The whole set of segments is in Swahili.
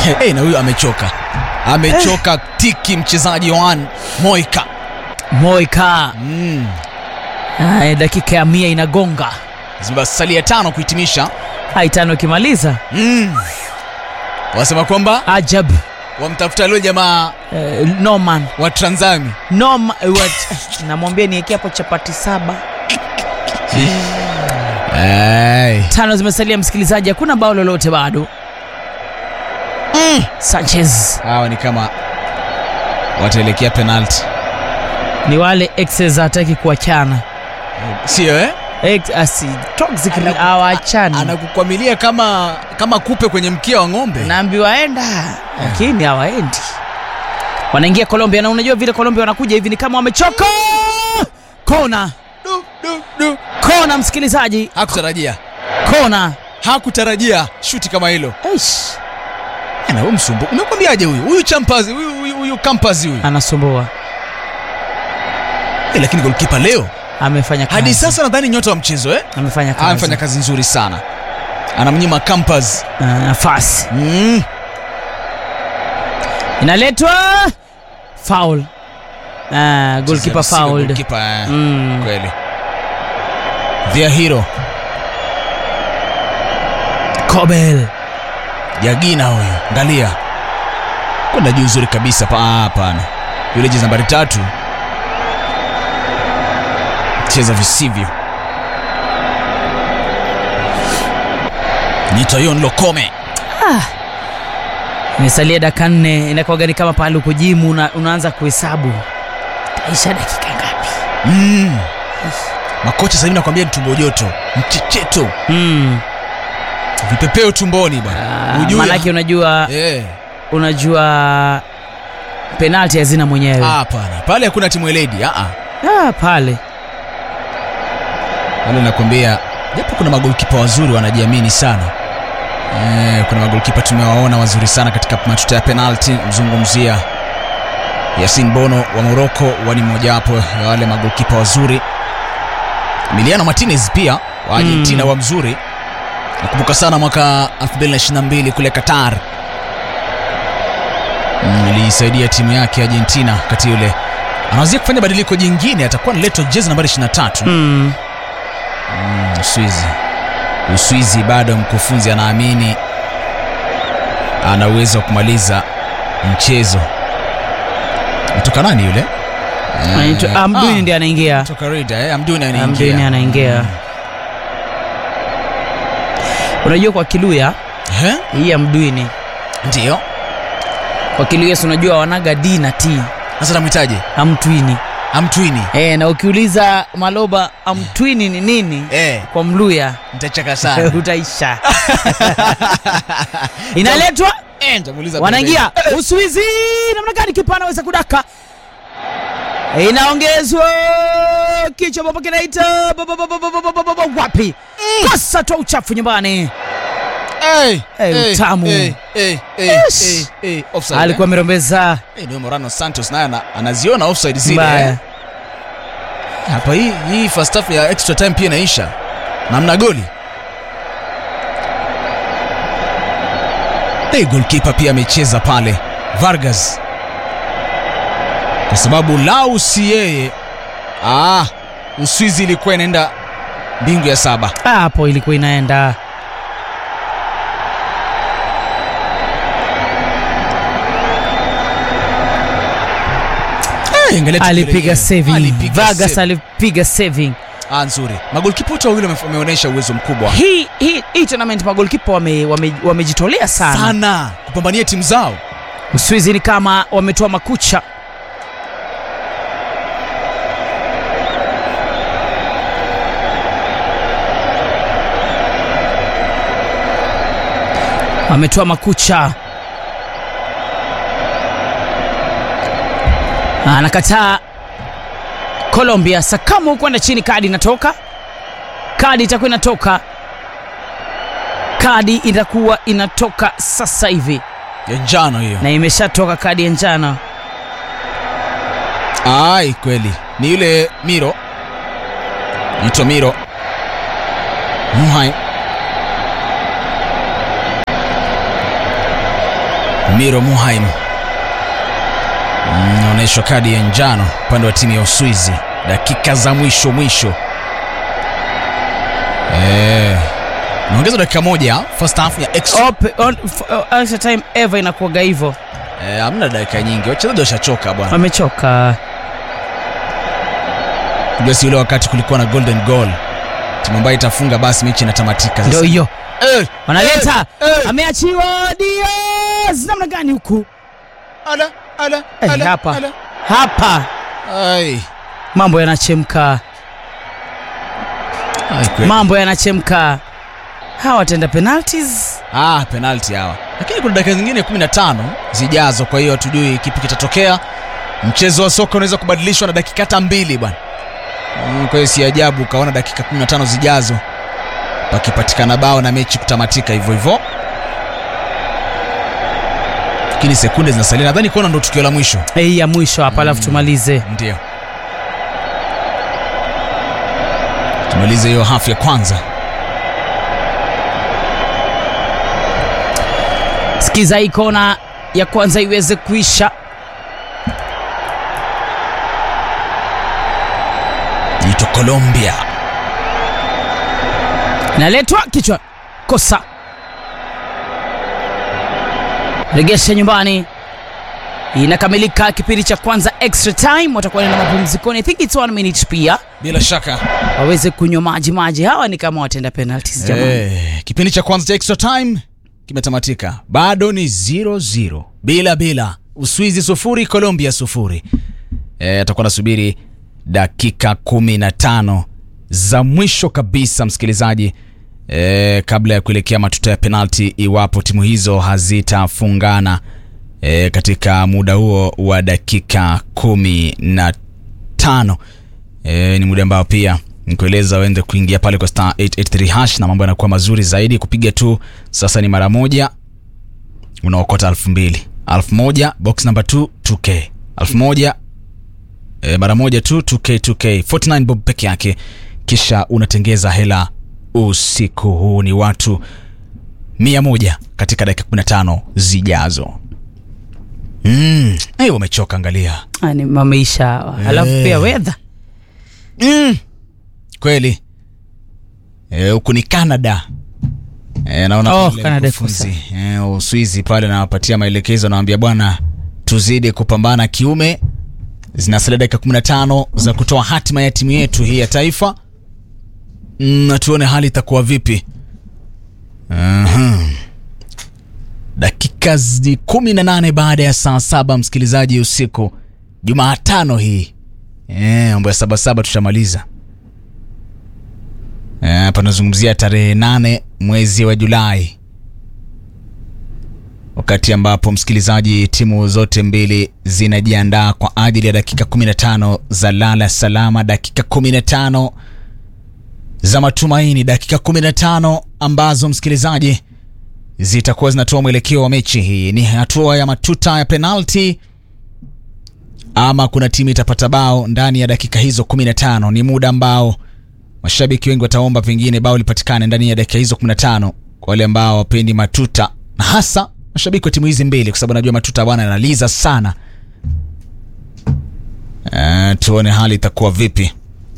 hey, na huyu amechoka amechoka tiki mchezaji wan moika Moika. mm. Haya, dakika ya mia inagonga. zimesalia tano kuhitimisha Hai tano ikimaliza. mm. wasema kwamba Ajab. wamtafuta leo jamaa Eh, Norman. wa Tranzami Norma, what? Namwambia niwekee hapo chapati saba. hey. Tano zimesalia msikilizaji, hakuna bao lolote bado. mm. Sanchez hawa ni kama wataelekea penalti ni wale exes hataki kuachana. sio eh? Ex, asi, toxic Anaku- hawachani. anakukwamilia kama kama kupe kwenye mkia wa ng'ombe naambiwa enda lakini hawaendi wanaingia colombia na unajua vile colombia wanakuja hivi ni kama wamechoka kona du, du, du. kona msikilizaji hakutarajia kona hakutarajia shuti kama hilo Eish, na huyu msumbu umekwambiaje huyu huyu champazi huyu huyu, huyu kampazi huyu anasumbua eh, lakini golkipa leo amefanya kazi. hadi sasa nadhani nyota wa mchezo eh? amefanya Ah, amefanya kazi kazi nzuri sana anamnyima Campaz Ah, nafasi mm. inaletwa foul Ah, goalkeeper Sio fouled goalkeeper, eh. Mm. kweli their hero Kobel Jagina huyu angalia kwenda juu nzuri kabisa pa ah, hapana yule jezi nambari tatu cheza visivyo Nitoyon Lokome imesalia dakika nne inakuwaga ni kama pale uko jimu una, unaanza kuhesabu taisha dakika ngapi mm. makocha sasa hivi nakwambia ni tumbo joto mchecheto mm. vipepeo tumboni bwana Ah, Ujue- maanake unajua Eh, unajua penalti hazina mwenyewe ah, hapana pale hakuna timu eledi ah, ah. ah, pale wale nakwambia japo kuna magolkipa wazuri wanajiamini sana eh, kuna magolkipa tumewaona wazuri sana katika matuta ya penalti mzungumzia yasin bono wa moroko wani mojawapo ya wale magolkipa wazuri emiliano martinez pia wa argentina Mm. wa mzuri nakumbuka sana mwaka 2022 kule qatar Mm, iliisaidia timu yake argentina wakati yule anawazia kufanya badiliko jingine atakuwa naletwa jezi nambari 23 mm. Mm, Uswizi. Uswizi bado mkufunzi anaamini ana uwezo wa kumaliza mchezo. Mtoka nani yule? Eh, Anaitwa- Amduni ndiye anaingia Toka Rida, eh, Amduni anaingia. Amduni anaingia unajua kwa kiluya Eh? hii amdwini Ndio. kwa kiluya si unajua wanaga d na t Sasa namhitaji amtwini Amtwini. e, na ukiuliza maloba amtwini ni nini Eh, kwa mluya nitachaka sana. utaisha inaletwa Eh, nitamuuliza wanaingia uswizi namna gani kipa anaweza kudaka inaongezwa kichwa baba kinaita ba- ba- ba- ba- ba- ba- ba- ba- ba- wapi kosa toa uchafu nyumbani Eh, Eh, eh, utamu. Eh, eh, eh, Yes. eh, eh, offside. alikuwa amerombeza Eh, ndio Morano Santos naye ana- anaziona offside zile. mbaya eh. hapa hii hii first half ya extra time pia inaisha namna goli hey, goalkeeper pia amecheza pale Vargas kwa sababu lau si yeye ah, Uswizi ilikuwa inaenda mbingu ya saba Ah, hapo ilikuwa inaenda Eh, angalia tukio alipiga lenyewe. saving Alipiga Vargas save. alipiga saving ah, nzuri magolkipa wote wawili wame- wameonyesha uwezo mkubwa hii hii hii tournament magolkipa wamejitolea wame, wamejitolea sana. sana kupambania timu zao Uswizi ni kama wametoa makucha wametoa makucha anakataa Colombia Sakamu kwenda chini, kadi inatoka, kadi itakuwa inatoka, kadi itakuwa inatoka sasa hivi ya njano hiyo na imeshatoka kadi ya njano. ai kweli ni yule miro nito miro muhai Miro Muhaim anaonyeshwa kadi ya njano upande wa timu ya Uswizi dakika za mwisho mwisho. Eh, naongeza dakika moja first half ya extra. Ope- on- f- uh, extra time ever inakuwaga hivyo Eh, hamna dakika nyingi, wachezaji washachoka bwana. wamechoka Unajua si ule wakati kulikuwa na golden goal, timu ambayo itafunga basi mechi inatamatika. Sasa- ndio hiyo Eh, wanaleta eh, eh. ameachiwa Diaz namna gani huku Ala, ala, Eh, ala, hapa. ala. hapa Ai. mambo yanachemka Ai, kweli. mambo yanachemka hawa watenda penalties Ah, penalty hawa, lakini kuna dakika zingine 15 zijazo, kwa hiyo hatujui kipi kitatokea. Mchezo wa soka unaweza kubadilishwa na dakika hata mbili bwana. Mm, Kwa hiyo si ajabu ukaona dakika 15 zijazo pakipatikana bao na mechi kutamatika hivyo hivyo, lakini sekunde zinasalia. Nadhani kuona ndo tukio la mwisho. hii ya mwisho hapa alafu tumalize Ndio tumalize hiyo hafu ya kwanza. sikiza hii kona ya kwanza iweze kuisha Ito Colombia inaletwa kichwa kosa regesha nyumbani inakamilika kipindi cha kwanza extra time watakuwa na mapumzikoni i think it's one minute pia bila shaka. waweze kunywa maji maji hawa ni kama watenda penalties jamani Eh, kipindi cha kwanza cha extra time kimetamatika, bado ni 0-0 bila bila, Uswizi sufuri Colombia sufuri. Eh, atakuwa nasubiri dakika 15 za mwisho kabisa, msikilizaji, eh, kabla ya kuelekea matuta ya penalti, iwapo timu hizo hazitafungana eh, katika muda huo wa dakika kumi na tano e, ni muda ambao pia nikueleza uende kuingia pale kwa star 883 hash na mambo yanakuwa mazuri zaidi kupiga tu sasa ni mara moja unaokota elfu mbili elfu moja box number 2 2k elfu moja e, mara moja tu 2k 2k 49 bob peke yake kisha unatengeza hela usiku huu ni watu mia moja katika dakika 15 zijazo mm. hey, wamechoka angalia Ah, ni mameisha hawa alafu Eh. pia wedha mm. kweli Eh, huku ni canada e, naona Oh, pale Canada mkufunzi e, uswizi pale nawapatia maelekezo nawambia bwana tuzidi kupambana kiume zinasalia dakika 15 za kutoa hatima ya timu yetu hii ya taifa Mm, na tuone hali itakuwa vipi Aha. dakika zi kumi na nane baada ya saa saba msikilizaji usiku jumaatano hii Eh, mambo ya sabasaba tushamaliza Eh, hapa nazungumzia tarehe nane mwezi wa julai wakati ambapo msikilizaji timu zote mbili zinajiandaa kwa ajili ya dakika 15 za lala salama dakika 15 za matumaini dakika 15 ambazo msikilizaji zitakuwa zinatoa mwelekeo wa mechi hii ni hatua ya matuta ya penalti ama kuna timu itapata bao ndani ya dakika hizo 15 ni muda ambao mashabiki wengi wataomba pengine bao lipatikane ndani ya dakika hizo 15 kwa wale ambao wapendi matuta na hasa mashabiki wa timu hizi mbili kwa sababu najua matuta bwana yanaliza sana uh, tuone hali itakuwa vipi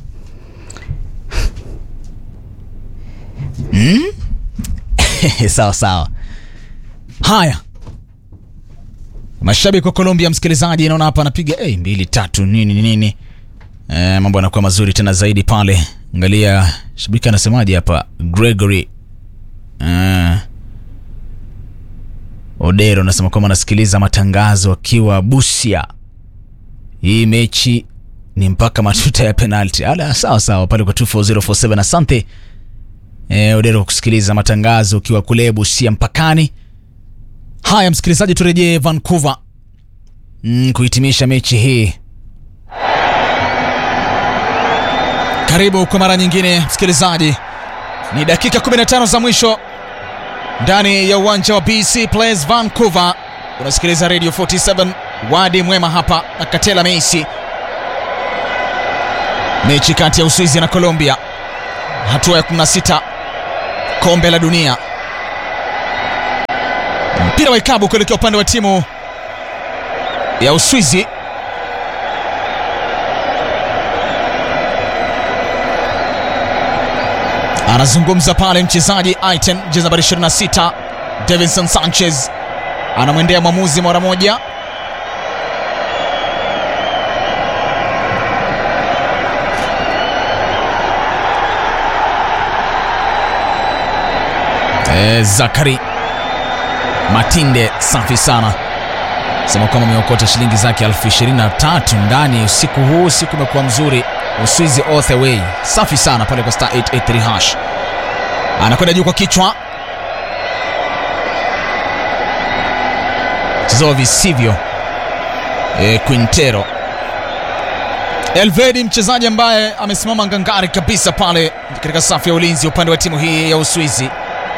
hmm? sawa sawa haya mashabiki wa Colombia, msikilizaji, naona hapa anapiga hey, mbili tatu nini nini, e, mambo yanakuwa mazuri tena zaidi pale. Angalia shabiki anasemaje hapa, Gregory e, Odero anasema kwamba anasikiliza matangazo akiwa Busia. Hii mechi ni mpaka matuta ya penalti. Ala, sawa sawa pale kwa 24047 asante e, Odero kusikiliza matangazo ukiwa kule Busia mpakani. Haya msikilizaji, turejee Vancouver mm, kuhitimisha mechi hii. Karibu kwa mara nyingine msikilizaji, ni dakika 15 za mwisho ndani ya uwanja wa BC Place Vancouver. Unasikiliza Radio 47 wadi mwema hapa na Katela Meisi, mechi kati ya Uswizi na Colombia, hatua ya 16 kombe la dunia mpira wa ikabu kuelekea upande wa timu ya Uswizi. Anazungumza pale mchezaji Aiten, jezi nambari 26 Davinson Sanchez anamwendea mwamuzi mara moja. E, Zakari Matinde safi sana, sema kwamba ameokota shilingi zake elfu ishirini na tatu ndani usiku huu. Usiku umekuwa mzuri, Uswizi all the way, safi sana pale kwa star 883 hash. Anakwenda juu kwa kichwa, mchezo visivyo. E, Quintero Elvedi, mchezaji ambaye amesimama ngangari kabisa pale katika safu ya ulinzi upande wa timu hii ya Uswizi.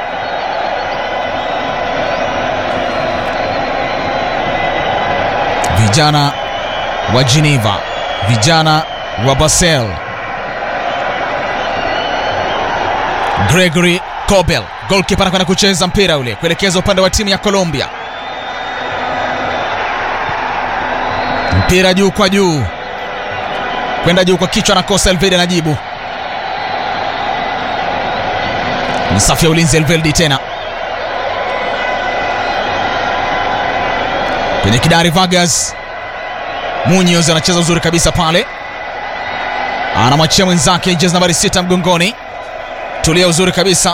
Vijana wa Geneva, vijana wa Basel. Gregory Kobel, goalkeeper, anakwenda kucheza mpira ule kuelekeza upande wa timu ya Colombia. Mpira juu kwa juu, kwenda juu kwa kichwa, nakosa. Elvedi anajibu, ni safu ya ulinzi. Elvedi tena kwenye kidari Vargas Munoz anacheza uzuri kabisa pale, anamwachia mwenzake jezi nambari sita mgongoni, tulia uzuri kabisa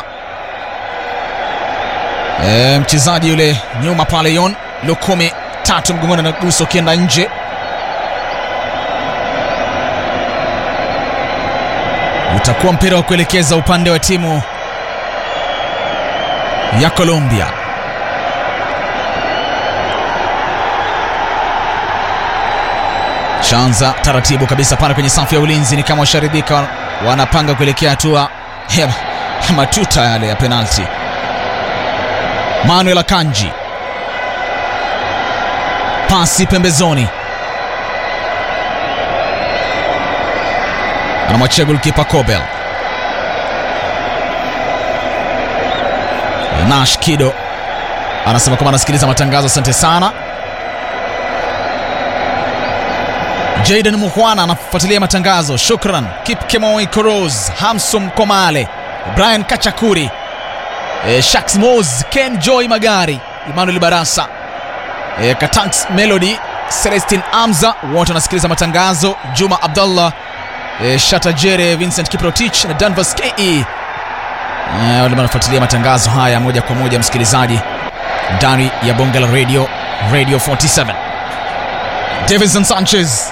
e, mchezaji yule nyuma pale Yon Lukumi tatu mgongoni, anagusa ukienda nje. Utakuwa mpira wa kuelekeza upande wa timu ya Colombia. Shanza taratibu kabisa pale kwenye safu ya ulinzi, ni kama washaridhika, wanapanga kuelekea hatua ya matuta yale ya penalti. Manuel Akanji, pasi pembezoni, anamwachia golkipa Kobel. Nash Kido anasema kwamba anasikiliza matangazo, asante sana. Jaden Mukhwana anafuatilia matangazo, shukran. Kip Kemoi Koros, Hamsum Komale, Brian Kachakuri, e, Shaks Mos, Ken Joy Magari, Emmanuel Barasa, e, Katanks Melody, Celestin Amza, wote wanasikiliza matangazo. Juma Abdallah, e, Shatajere, Vincent Kiprotich na Danvas Ke e, wale wanafuatilia matangazo haya moja kwa moja, msikilizaji, ndani ya bonge la radio Radio 47. Davinson Sanchez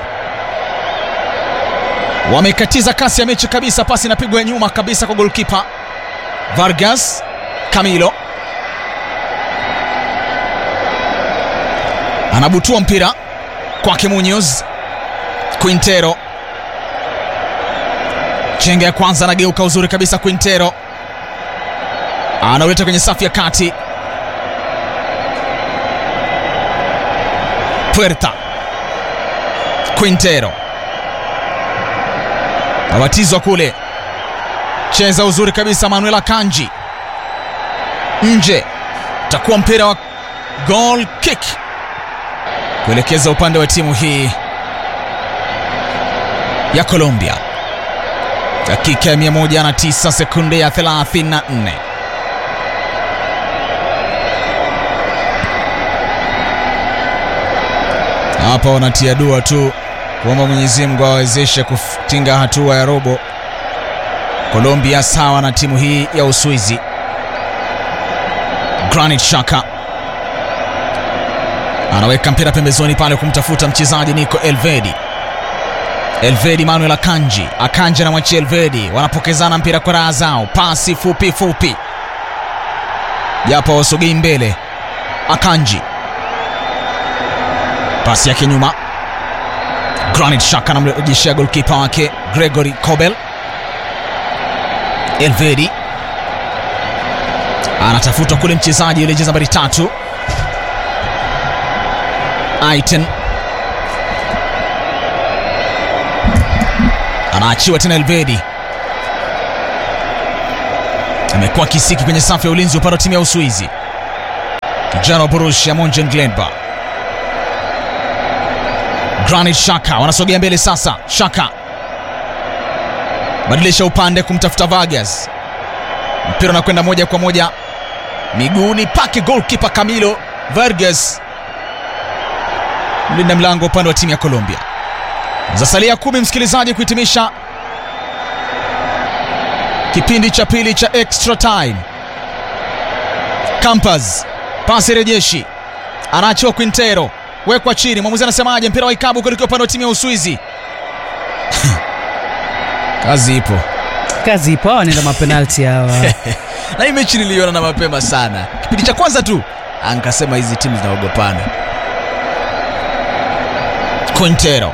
wamekatiza kasi ya mechi kabisa. Pasi inapigwa nyuma kabisa kwa golkipa Vargas. Camilo anabutua mpira kwake Munoz. Quintero chenga ya kwanza, anageuka uzuri kabisa. Quintero anauleta kwenye safu ya kati. Puerta Quintero abatizwa kule, cheza uzuri kabisa. Manuel Akanji nje, takuwa mpira wa goal kick kuelekeza upande wa timu hii ya Colombia. Dakika ya 109 sekunde ya 34. Hapa wanatia dua tu kuomba Mwenyezi Mungu awawezeshe kutinga hatua ya robo. Colombia sawa na timu hii ya Uswizi. Granit Xhaka anaweka mpira pembezoni pale kumtafuta mchezaji Nico Elvedi. Elvedi Manuel Akanji, Akanji anamwachia Elvedi, wanapokezana mpira kwa raha zao, pasi fupi fupi, japo wasogei mbele. Akanji pasi yake nyuma Granit Xhaka anamrejeshea golkipa wake Gregory Kobel. Elvedi anatafutwa kule mchezaji yule jezi nambari tatu Aiten anaachiwa tena. Elvedi amekuwa kisiki kwenye safu ya ulinzi upande wa timu ya Uswizi. kijana wa Borussia Monchengladbach. Granit Xhaka wanasogea mbele sasa. Xhaka badilisha upande kumtafuta Vargas, mpira unakwenda moja kwa moja miguuni pake goalkeeper Camilo Vargas, mlinda mlango upande wa timu ya Colombia. Zasalia kumi msikilizaji, kuhitimisha kipindi cha pili cha extra time. Campas pasi rejeshi, anaachiwa Quintero, wekwa chini. Mwamuzi anasemaje? Mpira wa ikabu kuelekea upande wa timu ya Uswizi. Kazi ipo kazi ipo hawa nenda mapenalti hawa na hii mechi niliona na mapema sana, kipindi cha kwanza tu ankasema hizi timu zinaogopana. Quintero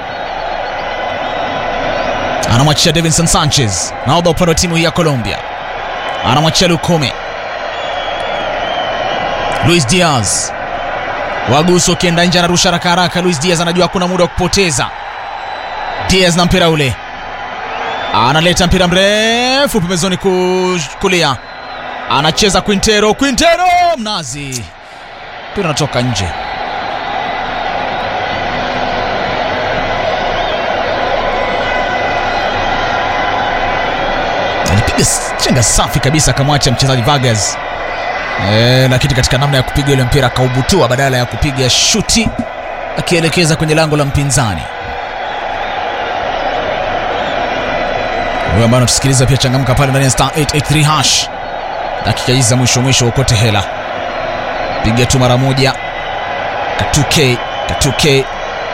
anamwachia Davinson Sanchez, nahodha upande wa timu hii ya Colombia, anamwachia Lukome. Luis Diaz waguso ukienda nje, anarusha haraka haraka. Luis Diaz anajua hakuna muda wa kupoteza. Diaz na mpira ule analeta mpira mrefu pembezoni kulia, anacheza Quintero. Quintero mnazi, mpira unatoka nje. Alipiga chenga safi kabisa, akamwacha mchezaji Vargas e, lakini katika namna ya kupiga ile mpira akaubutua, badala ya kupiga shuti akielekeza kwenye lango la mpinzani. Wewe ambao unatusikiliza pia changamka pale ndani ya star 883 hash. Dakika hizi za mwisho mwisho ukote hela, piga tu mara moja katuke katuke.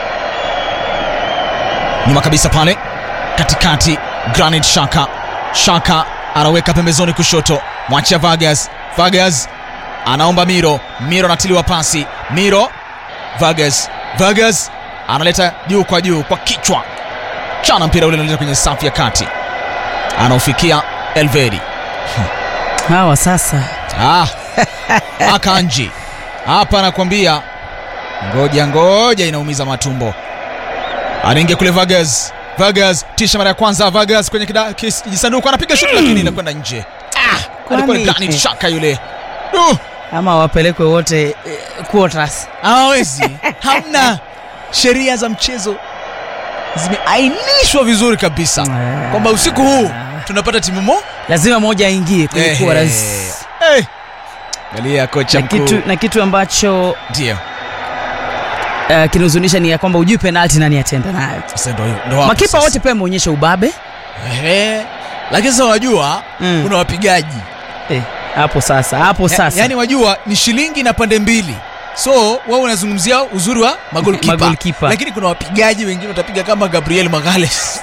Nyuma kabisa pale katikati, Granit Xhaka Xhaka anaweka pembezoni kushoto, mwachia Vargas. Vargas anaomba Miro, Miro anatiliwa pasi, Miro Vargas, Vargas analeta juu kwa juu kwa kichwa, chana mpira ule unaleta kwenye safu ya kati anaofikia Elvedi hawa sasa. ah, Akanji hapa anakwambia ngoja ngoja, inaumiza matumbo. Anaingia kule Vargas, Vargas tisha mara ya kwanza, Vargas kwenye kijisanduku anapiga shuti lakini inakwenda nje. Ah, alikuwa ni Granit Xhaka yule. Uh, ama wapelekwe wote eh, quarters. hawawezi hamna sheria za mchezo zimeainishwa vizuri kabisa Ah. kwamba usiku huu tunapata timu mo lazima moja aingie kwenye Ehe. quarters. Eh. Angalia kocha na kitu, mkuu na kitu ambacho ndio uh, kinahuzunisha ni ya kwamba ujui penalti nani atenda nayo. sasa ndio ndio hapo Makipa sasa. wote pia wameonyesha ubabe Ehe. lakini sasa wajua Mm. kuna wapigaji Eh, hapo sasa hapo Ya- sasa yaani wajua ni shilingi na pande mbili so wao unazungumzia uzuri wa magolkipa Magolikipa. lakini kuna wapigaji wengine utapiga kama Gabriel Magales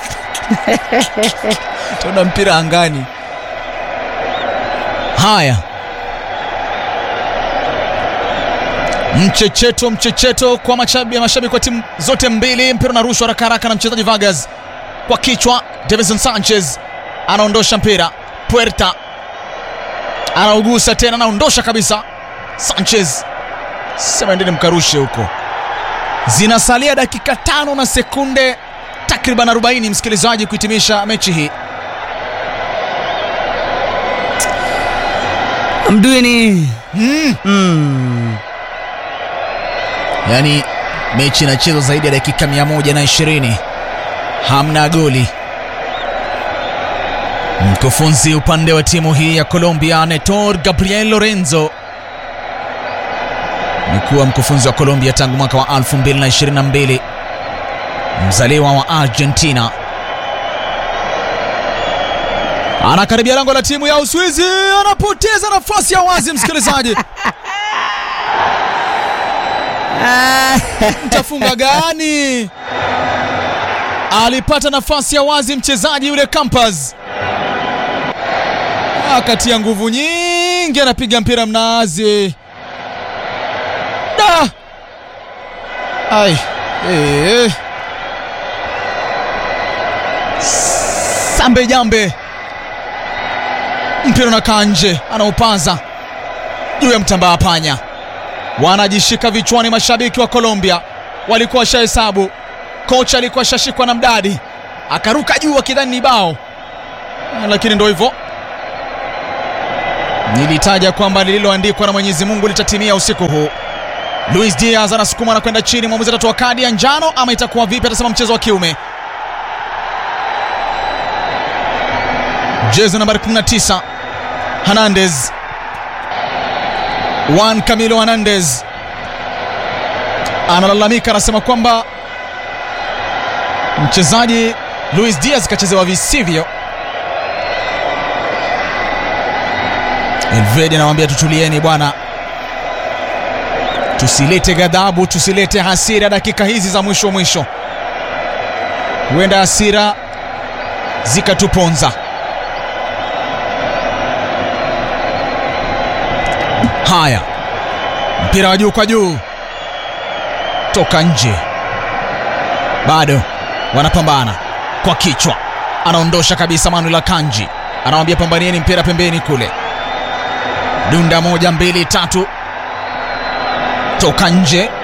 tuna mpira angani haya mchecheto mchecheto kwa mashabiki mashabiki wa timu zote mbili mpira unarushwa haraka haraka na mchezaji Vargas kwa kichwa Davison Sanchez anaondosha mpira Puerta anaugusa tena anaondosha kabisa Sanchez sema endeni mkarushe huko zinasalia dakika tano na sekunde takriban 40 msikilizaji kuhitimisha mechi hii Mduini mm. mm. yaani mechi inachezwa zaidi ya dakika 120 hamna goli mkufunzi upande wa timu hii ya colombia netor gabriel lorenzo amekuwa mkufunzi wa colombia tangu mwaka wa 2022 mzaliwa wa argentina anakaribia lango la timu ya uswizi anapoteza nafasi ya wazi msikilizaji mtafunga gani? Alipata nafasi ya wazi mchezaji yule Campas, akatia nguvu nyingi, anapiga mpira mnazi da ai eh. Sambe jambe, mpira unakaa nje, anaupaza juu ya mtambaa panya wanajishika vichwani. Mashabiki wa Colombia walikuwa washahesabu, kocha alikuwa ashashikwa na mdadi, akaruka juu akidhani ni bao, lakini ndo hivyo, nilitaja kwamba lililoandikwa na mwenyezi mungu litatimia usiku huu luis diaz anasukuma na kwenda chini mwamuzi atatoa kadi ya njano ama itakuwa vipi atasema mchezo wa kiume jezi nambari 19 hernandez Juan Camilo Hernandez analalamika, anasema kwamba mchezaji Luis Diaz kachezewa visivyo. Elvedi anawambia tutulieni bwana, tusilete ghadhabu, tusilete hasira dakika hizi za mwisho mwisho, huenda hasira zikatuponza. Haya, mpira wa juu kwa juu, toka nje, bado wanapambana kwa kichwa, anaondosha kabisa Manuel Akanji, anawambia pambanieni mpira pembeni kule, dunda moja mbili tatu, toka nje.